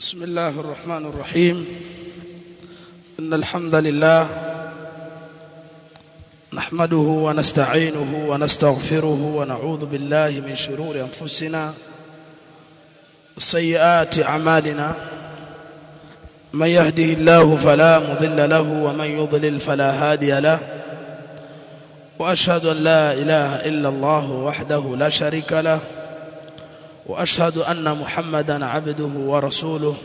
بسم الله الرحمن الرحيم إن الحمد لله نحمده ونستعينه ونستغفره ونعوذ بالله من شرور أنفسنا وسيئات أعمالنا من يهده الله فلا مضل له ومن يضلل فلا هادي له وأشهد أن لا إله إلا الله وحده لا شريك له واشهد ان محمدا عبده ورسوله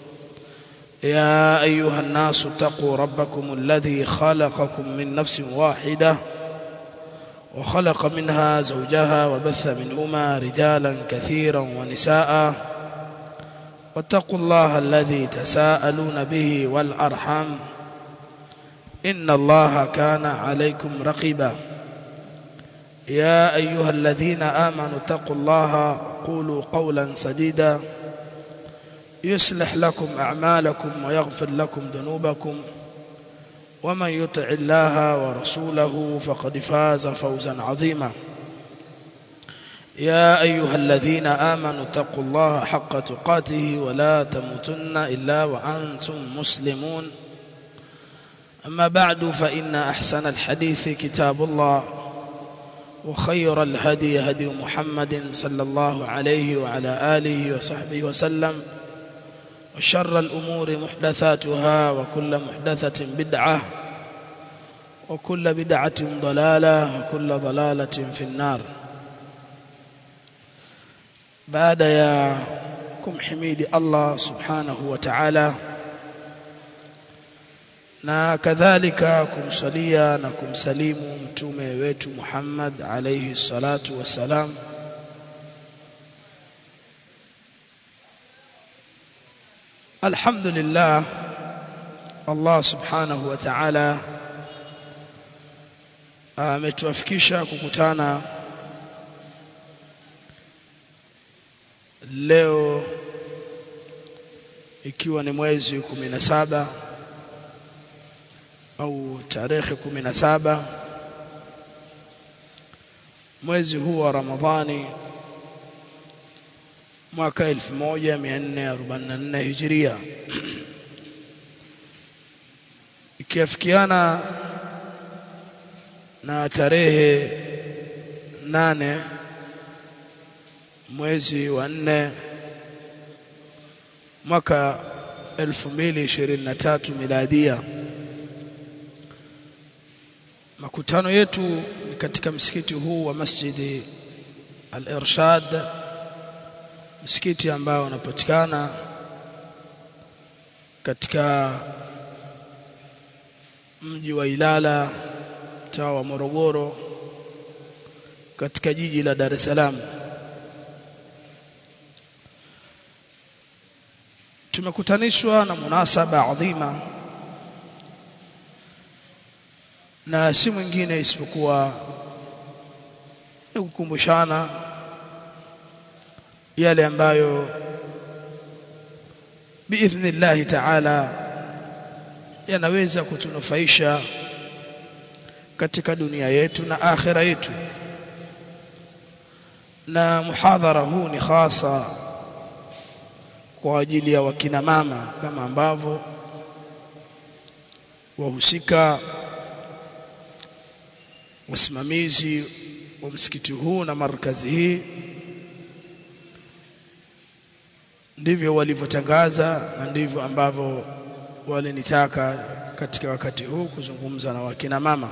يا ايها الناس اتقوا ربكم الذي خلقكم من نفس واحده وخلق منها زوجها وبث منهما رجالا كثيرا ونساء واتقوا الله الذي تساءلون به والارحام ان الله كان عليكم رقيبا يا ايها الذين امنوا اتقوا الله قولوا قولا سديدا يصلح لكم اعمالكم ويغفر لكم ذنوبكم ومن يطع الله ورسوله فقد فاز فوزا عظيما يا ايها الذين امنوا اتقوا الله حق تقاته ولا تموتن الا وانتم مسلمون اما بعد فان احسن الحديث كتاب الله وخير الهدي هدي محمد صلى الله عليه وعلى آله وصحبه وسلم وشر الأمور محدثاتها وكل محدثة بدعة وكل بدعة ضلالة وكل ضلالة في النار بعد يا كم حميد الله سبحانه وتعالى na kadhalika kumsalia na kumsalimu mtume wetu Muhammad alayhi salatu wassalam Alhamdulillah Allah subhanahu wa ta'ala ametuafikisha kukutana leo ikiwa ni mwezi 17 au tarehe kumi na saba mwezi huu wa Ramadhani mwaka 1444 Hijria ikiafikiana na tarehe nane mwezi wa nne mwaka 2023 miladia makutano yetu ni katika msikiti huu wa Masjidi Al-Irshad msikiti ambao unapatikana katika mji wa Ilala mtaa wa Morogoro katika jiji la Dar es Salaam tumekutanishwa na munasaba adhima na si mwingine isipokuwa ni kukumbushana yale ambayo biidhnillahi ta'ala yanaweza kutunufaisha katika dunia yetu na akhira yetu na muhadhara huu ni hasa kwa ajili ya wakina mama kama ambavyo wahusika wasimamizi wa msikiti huu na markazi hii ndivyo walivyotangaza na ndivyo ambavyo walinitaka katika wakati huu kuzungumza na wakina mama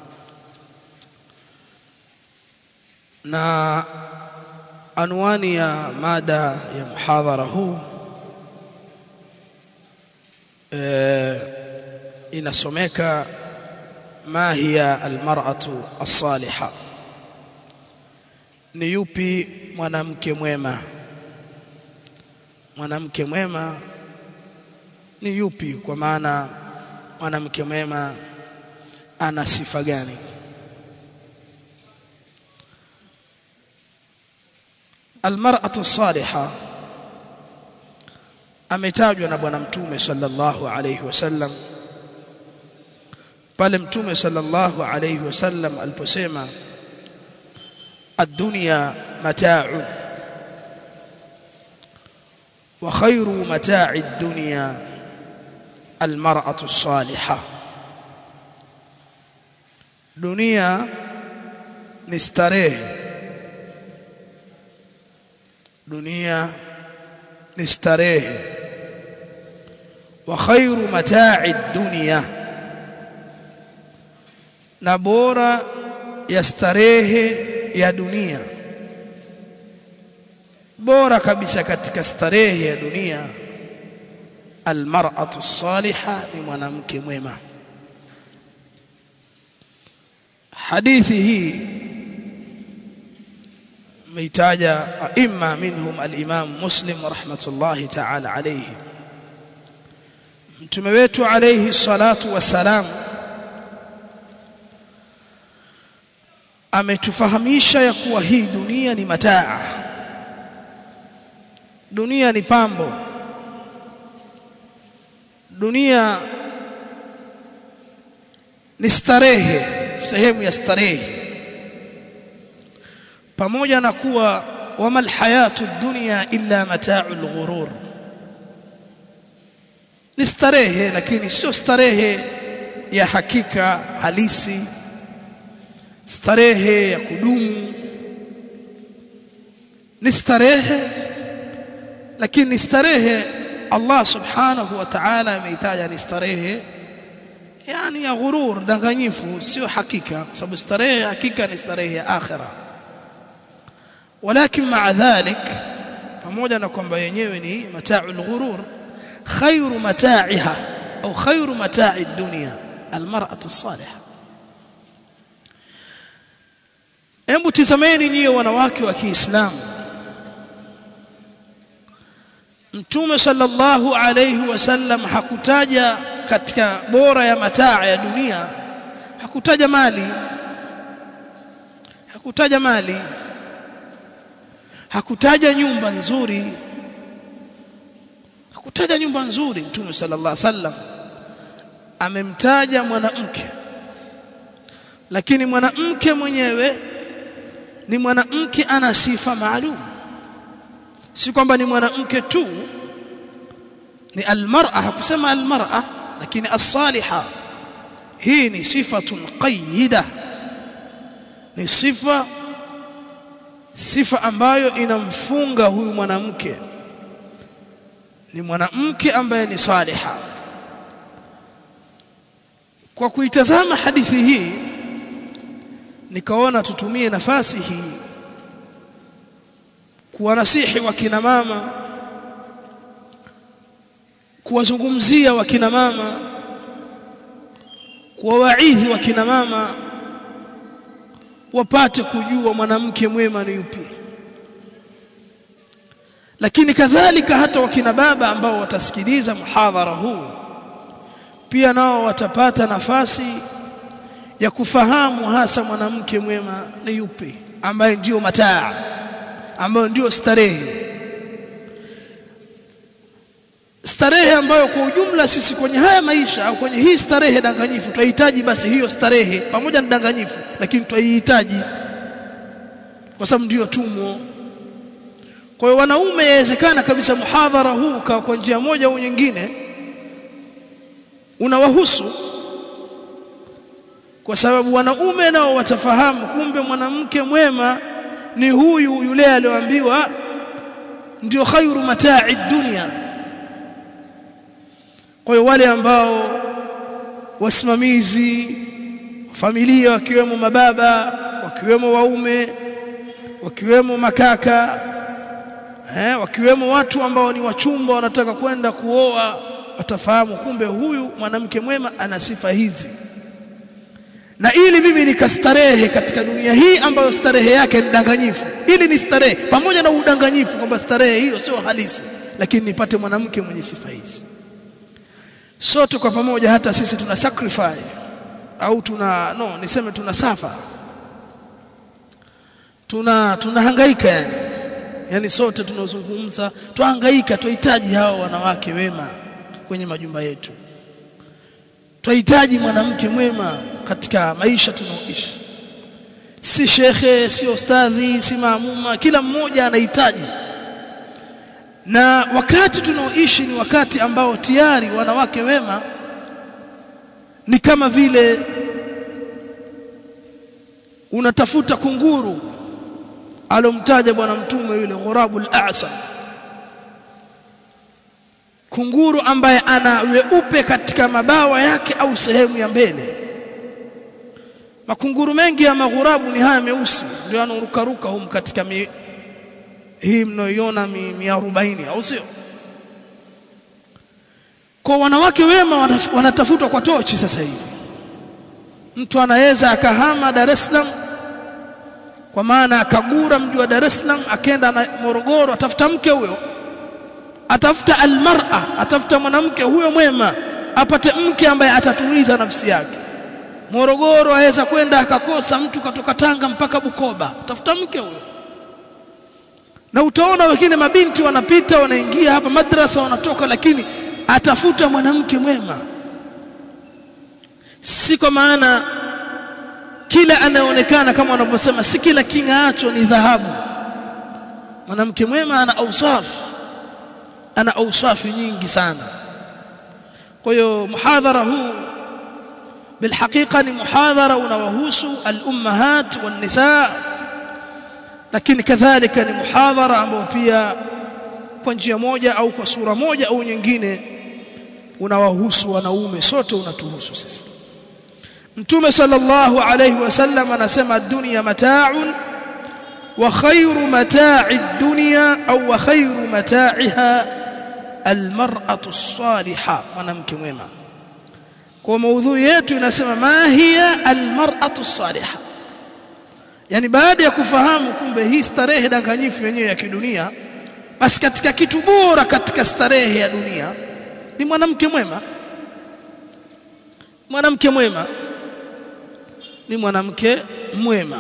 na anwani ya mada ya muhadhara huu e, inasomeka ما هي المرأة الصالحة ni yupi mwanamke mwema mwanamke mwema ni yupi kwa maana mwanamke mwema ana sifa gani almar'atu salihah ametajwa na bwana mtume sallallahu alayhi wasallam pale mtume sallallahu alayhi wasallam aliposema ad-dunya mata'un wa khairu mata'i ad-dunya al-mar'atu as-salihah dunia ni starehe dunia ni starehe wa khairu mata'i dunya na bora ya starehe ya dunia bora kabisa katika starehe ya dunia almar'atu salihah ni mwanamke mwema hadithi hii meitaja aima minhum al-Imam Muslim rahmatullahi ta'ala alayhi mtume wetu alayhi salatu wassalam ametufahamisha ya kuwa hii dunia ni mataa dunia ni pambo dunia ni starehe sehemu ya starehe pamoja na kuwa wama alhayatu dunya illa mata'ul ghurur ni starehe lakini sio starehe ya hakika halisi starehe ya kudumu ni starehe lakini ni starehe Allah subhanahu wa ta'ala ameitaja ni starehe yani ya ghurur danganyifu sio hakika kwa sababu starehe hakika ni starehe ya akhira walakin ma'a dhalik pamoja na kwamba yenyewe ni mata'ul ghurur khairu mata'iha au khairu mata'i dunya almar'atu as-salihah Hebu tizameni nyie wanawake wa Kiislamu. Mtume sallallahu alayhi wasallam hakutaja katika bora ya mataa ya dunia hakutaja mali hakutaja mali hakutaja nyumba nzuri hakutaja nyumba nzuri Mtume sallallahu alayhi wasallam amemtaja mwanamke lakini mwanamke mwenyewe ni mwanamke ana sifa maalum si kwamba ni mwanamke tu ni almar'a hakusema almar'a lakini as-saliha hii ni sifatun qayyida ni sifa sifa ambayo inamfunga huyu mwanamke ni mwanamke ambaye ni saliha kwa kuitazama hadithi hii nikaona tutumie nafasi hii kuwanasihi wakina mama kuwazungumzia wakina mama kuwawaidhi wakina mama wapate kujua mwanamke mwema ni yupi lakini kadhalika hata wakina baba ambao watasikiliza muhadhara huu pia nao watapata nafasi ya kufahamu hasa mwanamke mwema ni yupi ambaye ndiyo mataa ambayo ndiyo starehe starehe ambayo kwa ujumla sisi kwenye haya maisha au kwenye hii starehe danganyifu tunahitaji basi hiyo starehe pamoja na danganyifu lakini tunaihitaji kwa sababu ndiyo tumo kwa hiyo wanaume yawezekana kabisa muhadhara huu kwa njia moja au nyingine unawahusu kwa sababu wanaume nao watafahamu kumbe mwanamke mwema ni huyu yule aliyoambiwa ndio khairu mata'i dunya kwa hiyo wale ambao wasimamizi familia wakiwemo mababa wakiwemo waume wakiwemo makaka eh, wakiwemo watu ambao ni wachumba wanataka kwenda kuoa watafahamu kumbe huyu mwanamke mwema ana sifa hizi na ili mimi nikastarehe katika dunia hii ambayo starehe yake ni danganyifu ili ni starehe pamoja na udanganyifu kwamba starehe hiyo sio halisi lakini nipate mwanamke mwenye sifa hizi sote kwa pamoja hata sisi tuna sacrifice au tuna no niseme tuna safa tuna tunahangaika yani yani sote tunazungumza tuhangaika tuhitaji hao wanawake wema kwenye majumba yetu tunahitaji mwanamke mwema katika maisha tunaoishi si shekhe si ustadhi si maamuma kila mmoja anahitaji na wakati tunaoishi ni wakati ambao tayari wanawake wema ni kama vile unatafuta kunguru alomtaja bwana mtume yule ghurabul a'sam kunguru ambaye ana weupe katika mabawa yake au sehemu ya mbele makunguru mengi ya maghurabu ni haya meusi ndio yanarukaruka humu katika mi, hii mnayoiona mi, mi 40 au sio kwa wanawake wema wanatafutwa kwa tochi sasa hivi mtu anaweza akahama Dar es Salaam kwa maana akagura mji wa Dar es Salaam akenda na Morogoro atafuta mke huyo atafuta almar'a atafuta mwanamke huyo mwema apate mke ambaye atatuliza nafsi yake Morogoro aweza kwenda akakosa mtu katoka Tanga mpaka Bukoba tafuta mke huyo na utaona wengine mabinti wanapita wanaingia hapa madrasa wanatoka lakini atafuta mwanamke mwema si kwa maana kila anayeonekana kama wanavyosema si kila king'aacho ni dhahabu mwanamke mwema ana ausafu ana ausafi nyingi sana kwa hiyo muhadhara huu بالحقيقه ni muhadhara unawahusu al-ummahat wan-nisaa lakini kadhalika ni muhadhara ambao pia kwa njia moja au kwa sura moja au nyingine unawahusu wanaume sote unatuhusu sisi Mtume sallallahu alayhi wasallam anasema dunya mata'un wa khayru mata'i dunya au wa khayru mata'iha almar'atu as-salihah mwanamke mwema kwa maudhui yetu inasema ma hiya almar'atu as-salihah yani baada ya kufahamu kumbe hii starehe danganyifu yenyewe ya kidunia basi katika kitu bora katika starehe ya dunia ni mwanamke mwema mwanamke mwema ni mwanamke mwema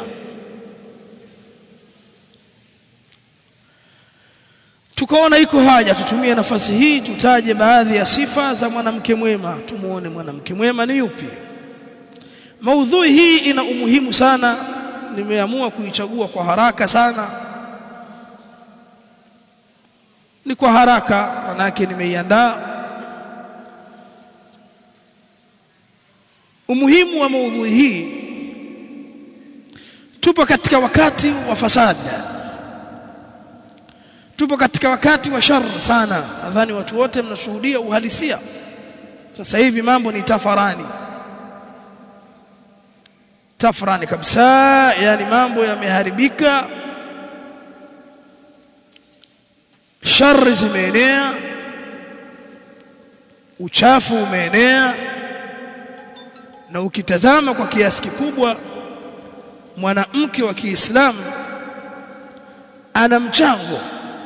tukaona iko haja tutumie nafasi hii tutaje baadhi ya sifa za mwanamke mwema tumuone mwanamke mwema ni yupi maudhui hii ina umuhimu sana nimeamua kuichagua kwa haraka sana ni kwa haraka manake nimeiandaa umuhimu wa maudhui hii tupo katika wakati wa fasadi tupo katika wakati wa shar sana nadhani watu wote mnashuhudia uhalisia sasa hivi mambo ni tafarani tafrani kabisa yani mambo yameharibika shari zimeenea uchafu umeenea na ukitazama kwa kiasi kikubwa mwanamke wa Kiislamu ana mchango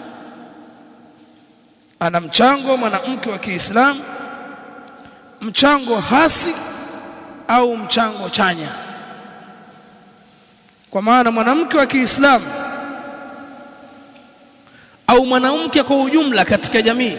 ana mchango mwanamke wa Kiislamu mchango hasi au mchango chanya kwa maana mwanamke wa Kiislamu au mwanamke kwa ujumla katika jamii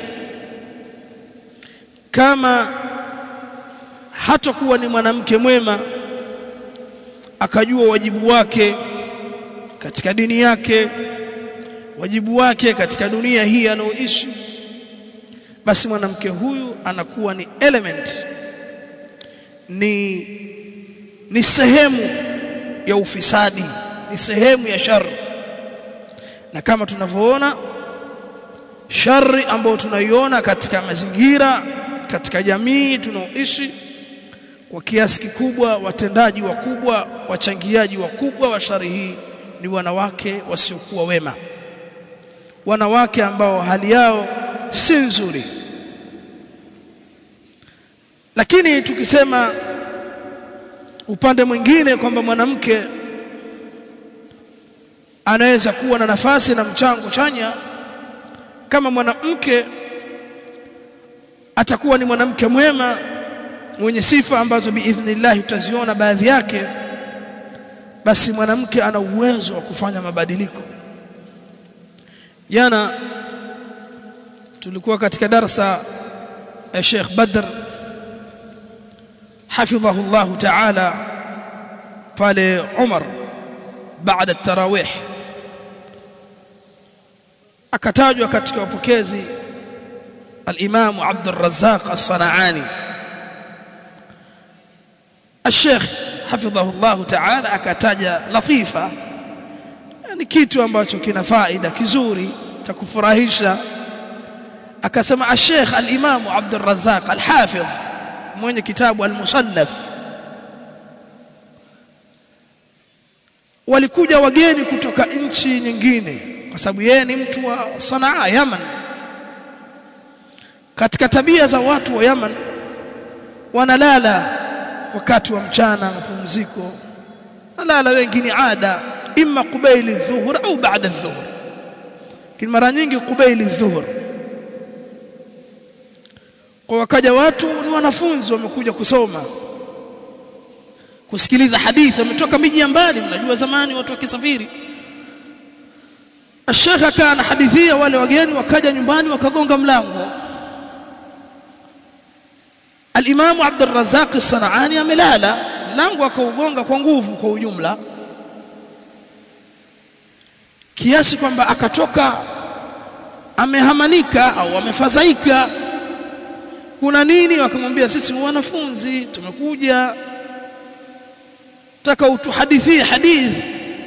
kama hatakuwa ni mwanamke mwema akajua wajibu wake katika dini yake wajibu wake katika dunia hii anaoishi basi mwanamke huyu anakuwa ni element ni ni sehemu ya ufisadi ni sehemu ya shari na kama tunavyoona shari ambayo tunaiona katika mazingira katika jamii tunaoishi kwa kiasi kikubwa watendaji wakubwa wachangiaji wakubwa wa shari hii ni wanawake wasiokuwa wema wanawake ambao hali yao si nzuri lakini tukisema upande mwingine kwamba mwanamke anaweza kuwa na nafasi na mchango chanya kama mwanamke atakuwa ni mwanamke mwema mwenye sifa ambazo biidhnillah utaziona baadhi yake basi mwanamke ana uwezo wa kufanya mabadiliko jana tulikuwa katika darasa ya Sheikh Badr حفظه الله تعالى pale Umar baada tarawih akatajwa katika wapokezi al-Imam Abd al-Razzaq as-Sana'ani الشيخ حفظه الله تعالى akataja latifa ni kitu ambacho kina faida kizuri cha kufurahisha akasema al-Sheikh al-Imam Abd al-Razzaq al-Hafidh mwenye kitabu al-Musannaf walikuja wageni kutoka nchi nyingine kwa sababu yeye ni mtu wa Sanaa Yaman katika tabia za watu wa Yaman wanalala wakati wa mchana mapumziko nalala wengine ada imma qubaili dhuhur au baada dhuhur lakini mara nyingi qubaili dhuhur kwa wakaja watu ni wanafunzi wamekuja kusoma kusikiliza hadithi wametoka miji ya mbali mnajua zamani watu wakisafiri Sheikh akaana hadithia wale wageni wakaja nyumbani wakagonga mlango Al-Imam Abd al-Razzaq as-Sana'ani amelala mlango akaugonga kwa nguvu kwa ujumla kiasi kwamba akatoka amehamanika au amefadhaika kuna nini wakamwambia sisi wanafunzi tumekuja taka utuhadithie hadithi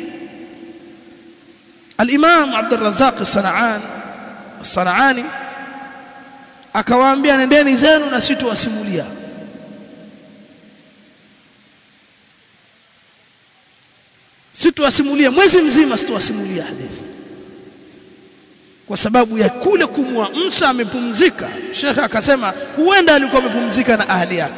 Al-Imam Abd al-Razzaq as-Sana'an as-Sana'ani akawaambia nendeni zenu na sitowasimulia sitowasimulia mwezi mzima sitowasimulia hadithi kwa sababu ya kule kumwamsha amepumzika shekhe akasema huenda alikuwa amepumzika na ahli yake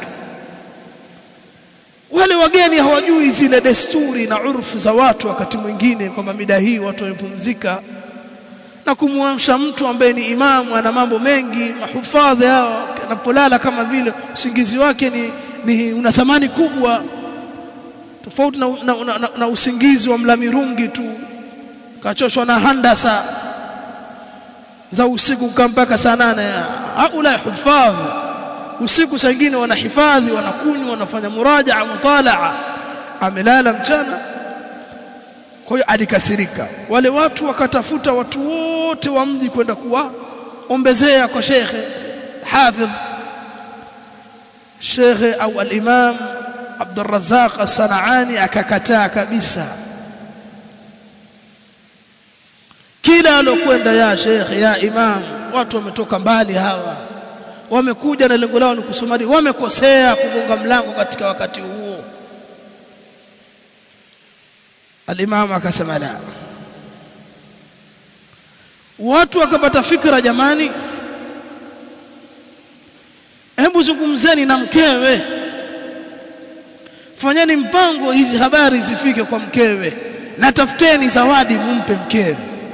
wale wageni hawajui zile desturi na urfu za watu wakati mwingine kwamba mida hii watu wamepumzika na kumwamsha mtu ambaye ni imamu ana mambo mengi mahufadhi hao anapolala kama vile usingizi wake ni, ni una thamani kubwa tofauti na, na, na, na, na usingizi wa mlamirungi tu kachoshwa na handasa za usiku mpaka saa nane haula hufadhi usiku saa nyingine wanahifadhi wanakunywa wanafanya murajaa mutalaa amelala mchana kwa hiyo alikasirika wale watu wakatafuta watu wote wa mji kwenda kuwaombezea kwa shekhe hafidh shekhe au al-imam Abd al-Razzaq as-Sana'ani akakataa kabisa kila alokwenda ya shekhe ya imam watu wametoka mbali hawa wamekuja na lengo lao ni kusomali wamekosea kugonga mlango katika wakati huo Al-Imam akasema la. Watu wakapata fikra jamani. Hebu zungumzeni na mkewe. Fanyeni mpango hizi habari zifike kwa mkewe. Na tafuteni zawadi mumpe mkewe.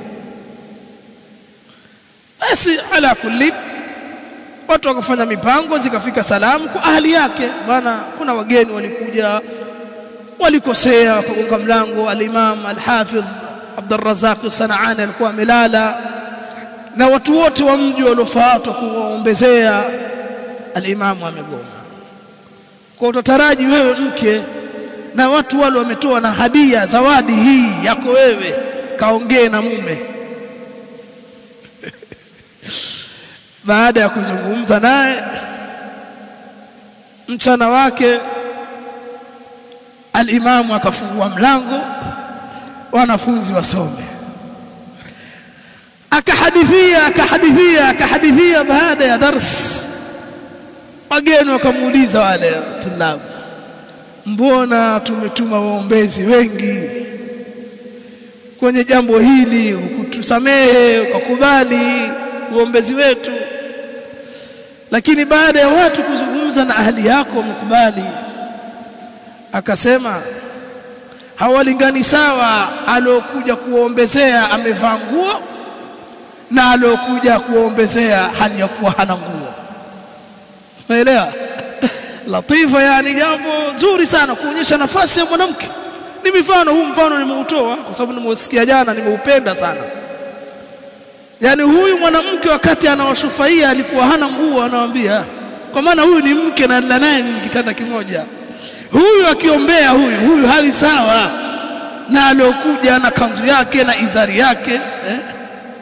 Basi ala kulli watu wakafanya mipango zikafika salamu kwa ahli yake bana kuna wageni walikuja walikosea wakagonga mlango al-Imam al-Hafidh Abdul Razzaq Sana'ani alikuwa amelala na watu wote wa mji waliofuatwa kuwaombezea al-Imam amegoma kwa utataraji wewe mke na watu wale wametoa na hadia zawadi hii yako wewe kaongee na mume baada ya kuzungumza naye mchana wake alimamu akafungua mlango wanafunzi wasome akahadithia akahadithia akahadithia baada ya dars wageni wakamuuliza wale tulabu mbona tumetuma waombezi wengi kwenye jambo hili ukutusamehe ukakubali uombezi wetu lakini baada ya watu kuzungumza na ahli yako wamekubali akasema hawalingani sawa aliokuja kuombezea amevaa nguo na aliokuja kuombezea hali ya kuwa hana nguo unaelewa latifa yani jambo zuri sana kuonyesha nafasi ya mwanamke ni mifano huu mfano nimeutoa kwa sababu nimeusikia jana nimeupenda sana yani huyu mwanamke wakati anawashufaia alikuwa hana nguo anawaambia kwa maana huyu ni mke na naye ni kitanda kimoja huyu akiombea huyu huyu hali sawa na aliokuja na kanzu yake na izari yake eh?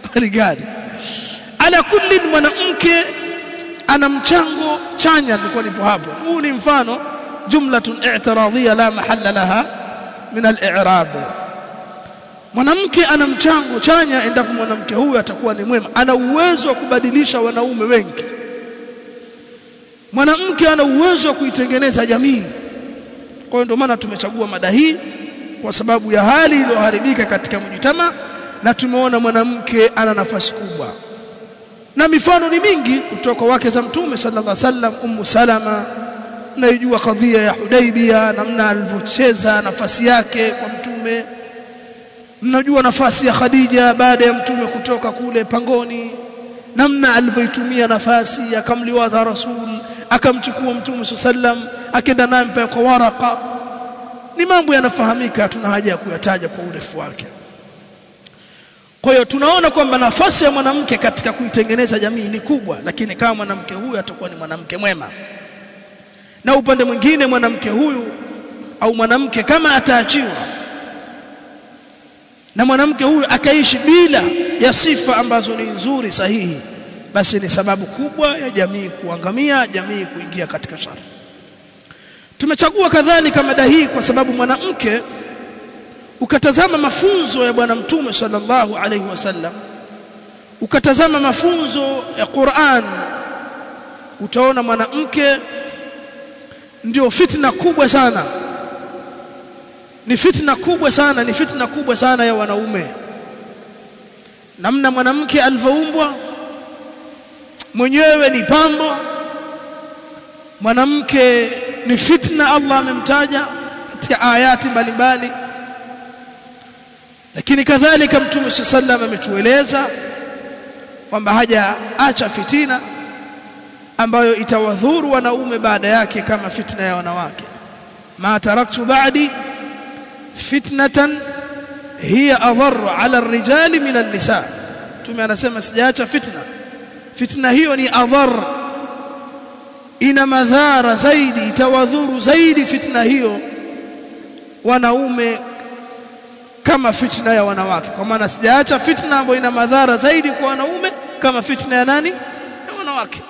gani ala kulli mwanamke ana mchango chanya nilikuwa nipo hapo huu ni mfano jumlatun i'tiradhiya la mahalla laha min al-i'rab mwanamke ana mchango chanya endapo mwanamke huyu atakuwa ni mwema ana uwezo wa kubadilisha wanaume wengi mwanamke ana uwezo wa kuitengeneza jamii kwa hiyo ndio maana tumechagua mada hii kwa sababu ya hali iliyoharibika katika mjitama na tumeona mwanamke ana nafasi kubwa na mifano ni mingi kutoka wake za mtume sallallahu alaihi wasallam ummu salama naijua kadhia ya Hudaibia namna alivyocheza nafasi yake kwa mtume mnajua nafasi ya Khadija baada ya mtume kutoka kule pangoni namna alivyoitumia nafasi akamliwaza rasul akamchukua mtume sallam akenda naye mpaka kwa waraka ni mambo yanafahamika tuna haja ya kuyataja kwa urefu wake kwa hiyo tunaona kwamba nafasi ya mwanamke katika kuitengeneza jamii ni kubwa lakini kama mwanamke huyu atakuwa ni mwanamke mwema na upande mwingine mwanamke huyu au mwanamke kama ataachiwa na mwanamke huyu akaishi bila ya sifa ambazo ni nzuri sahihi basi ni sababu kubwa ya jamii kuangamia jamii kuingia katika shari tumechagua kadhalika mada hii kwa sababu mwanamke ukatazama mafunzo ya bwana mtume sallallahu alaihi wasallam ukatazama mafunzo ya Qur'an utaona mwanamke ndio fitna kubwa sana ni fitna kubwa sana ni fitna kubwa sana ya wanaume namna mwanamke alivyoumbwa mwenyewe ni pambo mwanamke ni fitna Allah amemtaja katika ayati mbalimbali lakini kadhalika mtume sallam ametueleza kwamba hajaacha fitina ambayo itawadhuru wanaume baada yake kama fitna ya wanawake ma taraktu ba'di fitnatan hiya adharru ala ar-rijali min an-nisa tume anasema sijaacha fitna fitna hiyo ni adhar ina madhara zaidi itawadhuru zaidi fitna hiyo wanaume kama fitna ya wanawake kwa maana sijaacha fitna ambayo ina madhara zaidi kwa wanaume kama fitna ya nani ya wanawake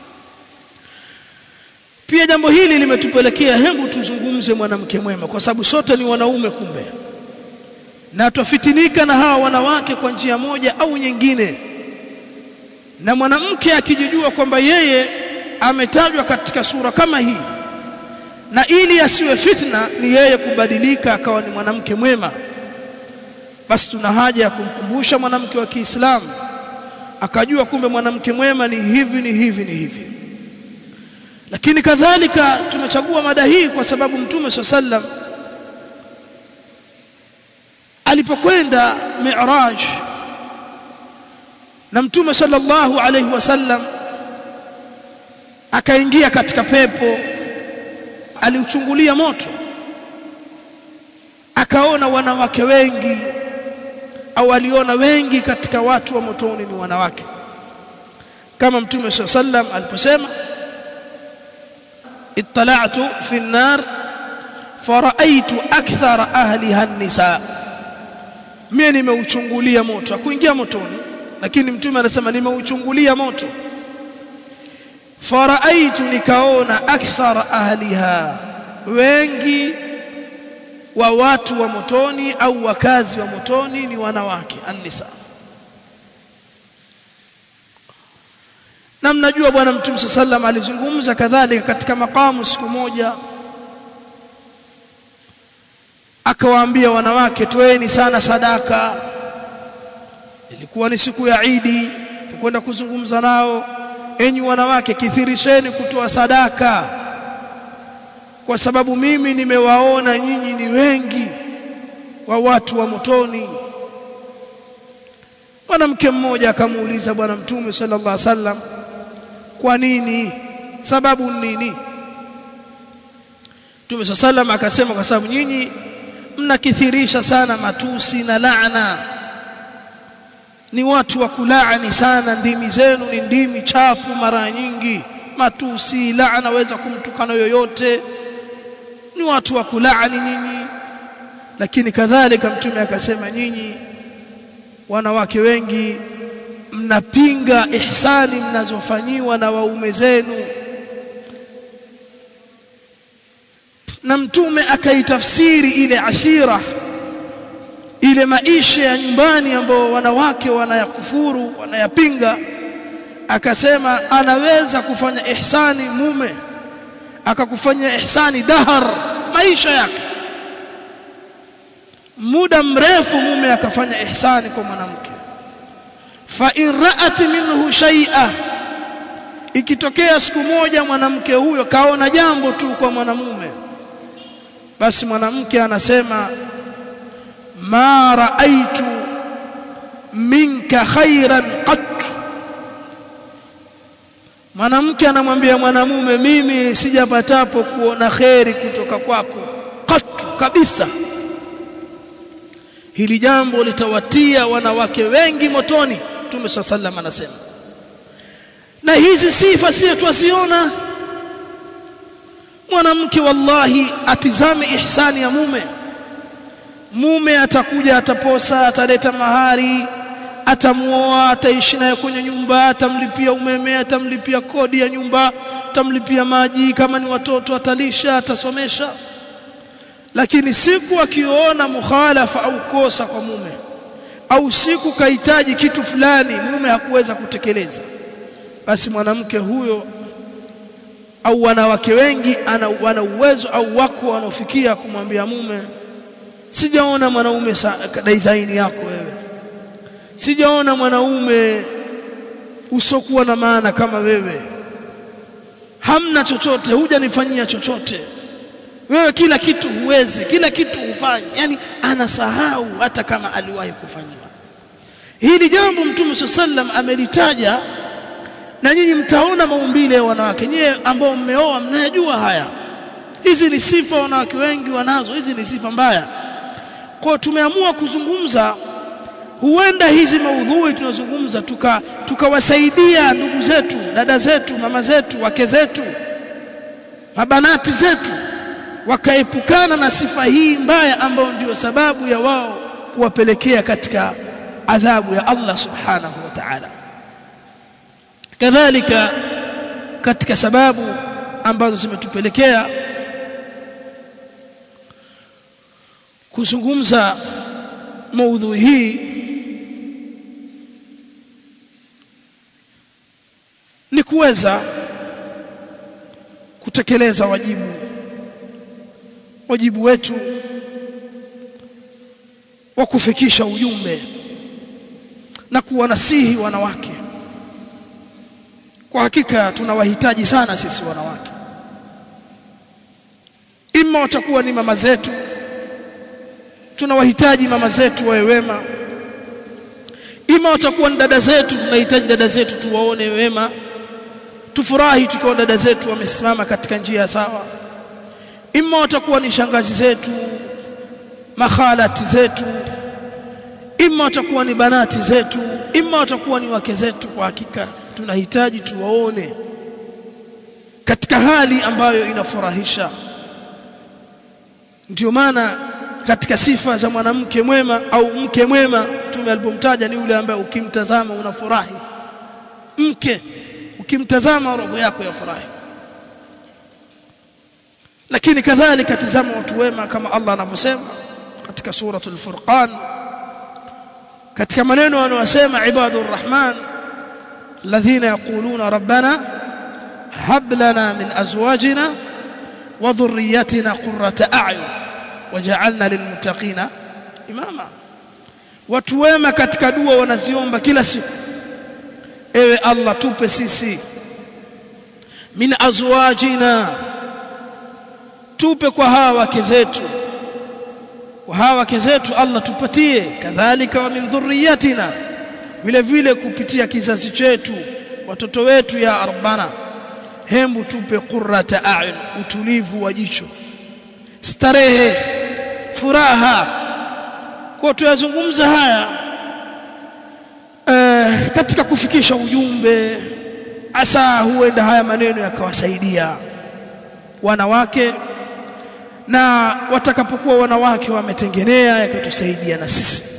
pia jambo hili limetupelekea hebu tuzungumze mwanamke mwema kwa sababu sote ni wanaume kumbe na twafitinika na hawa wanawake kwa njia moja au nyingine na mwanamke akijijua kwamba yeye ametajwa katika sura kama hii na ili asiwe fitna ni yeye kubadilika akawa ni mwanamke mwema basi tuna haja ya kumkumbusha mwanamke wa Kiislamu akajua kumbe mwanamke mwema ni hivi ni hivi ni hivi lakini kadhalika tumechagua mada hii kwa sababu mtume sallam alipokwenda mi'raj na mtume sallallahu alaihi wasallam akaingia katika pepo aliuchungulia moto akaona wanawake wengi au aliona wengi katika watu wa motoni ni wanawake kama mtume sallam aliposema اطلعت في النار فرأيت أكثر أهلها النساء mimi nimeuchungulia moto akuingia motoni lakini mtume anasema nimeuchungulia moto faraaitu nikaona akthara ahliha wengi wa watu wa motoni au wakazi wa motoni ni wanawake annisa na mnajua bwana mtume sallam alizungumza kadhalika katika makamu siku moja akawaambia wanawake toeni sana sadaka ilikuwa ni siku ya Idi tukwenda kuzungumza nao enyi wanawake kithirisheni kutoa sadaka kwa sababu mimi nimewaona nyinyi ni wengi wa watu wa motoni mwanamke mmoja akamuuliza bwana mtume sallallahu alaihi wasallam kwa nini sababu nini Mtume sallam akasema kwa sababu nyinyi mnakithirisha sana matusi na laana ni watu wa kulaani sana ndimi zenu ni ndimi chafu mara nyingi matusi laana waweza kumtukana yoyote ni watu wa kulaani nyinyi lakini kadhalika mtume akasema nyinyi wanawake wengi mnapinga ihsani mnazofanyiwa na waume zenu na mtume akaitafsiri ile ashira ile maisha ya nyumbani ambao wanawake wanayakufuru wanayapinga akasema anaweza kufanya ihsani mume akakufanya ihsani dahar maisha yake muda mrefu mume akafanya ihsani kwa mwanamke fa in ra'at minhu shay'a ikitokea siku moja mwanamke huyo kaona jambo tu kwa mwanamume basi mwanamke anasema ma ra'aitu minka khairan qat mwanamke anamwambia mwanamume mimi sijapatapo kuona kheri kutoka kwako qat kabisa hili jambo litawatia wanawake wengi motoni Mtume sallam anasema na hizi sifa sio tuasiona mwanamke wallahi atizame ihsani ya mume mume atakuja ataposa ataleta mahari atamuoa ataishi naye kwenye nyumba atamlipia umeme atamlipia kodi ya nyumba atamlipia maji kama ni watoto atalisha atasomesha lakini siku akiona mukhalafa au kosa kwa mume au siku kahitaji kitu fulani mume hakuweza kutekeleza basi mwanamke huyo au wanawake wengi ana wana uwezo au wako wanaofikia kumwambia mume sijaona mwanaume design yako wewe sijaona mwanaume usokuwa na maana kama wewe hamna chochote hujanifanyia chochote wewe kila kitu huwezi kila kitu hufanyi yani anasahau hata kama aliwahi kufanyiwa hili jambo mtume sallam amelitaja na nyinyi mtaona maumbile ya wanawake nyie ambao mmeoa mnayajua haya hizi ni sifa wanawake wengi wanazo hizi ni sifa mbaya kwa tumeamua kuzungumza huenda hizi maudhui tunazungumza tuka tukawasaidia ndugu zetu dada zetu mama zetu wake zetu mabanati zetu wakaepukana na sifa hii mbaya ambayo ndio sababu ya wao kuwapelekea katika adhabu ya Allah subhanahu wa ta'ala kadhalika katika sababu ambazo zimetupelekea kuzungumza maudhui hii ni kuweza kutekeleza wajibu wajibu wetu wa kufikisha ujumbe na kuwanasihi wanawake kwa hakika tunawahitaji sana sisi wanawake ima watakuwa ni mama zetu tunawahitaji mama zetu wawe wema ima watakuwa ni dada zetu tunahitaji dada zetu tuwaone wema tufurahi tukiwa dada zetu wamesimama katika njia sawa ima watakuwa ni shangazi zetu makhalati zetu ima watakuwa ni banati zetu ima watakuwa ni wake zetu kwa hakika tunahitaji tuwaone katika hali ambayo inafurahisha ndio maana katika sifa za mwanamke mwema au mke mwema tume alipomtaja ni yule ambaye ukimtazama unafurahi mke ukimtazama roho yako yafurahi lakini kadhalika tazama watu wema kama Allah anavyosema katika suratul furqan katika maneno anayosema ibadur rahman alladhina yaquluna rabbana hab lana min azwajina wa dhurriyyatina qurrata a'yun waj'alna lilmuttaqina imama watu wema katika dua wanaziomba kila siku ewe Allah tupe sisi min azwajina tupe kwa hawa wake zetu kwa hawa wake zetu Allah tupatie kadhalika wa min dhurriyatina vile vile kupitia kizazi chetu watoto wetu ya arbana hembu tupe qurrata a'yun utulivu wa jicho starehe furaha kwa tuyazungumza haya eh, katika kufikisha ujumbe asa huenda haya maneno yakawasaidia wanawake na watakapokuwa wanawake wametengenea yakatusaidia na sisi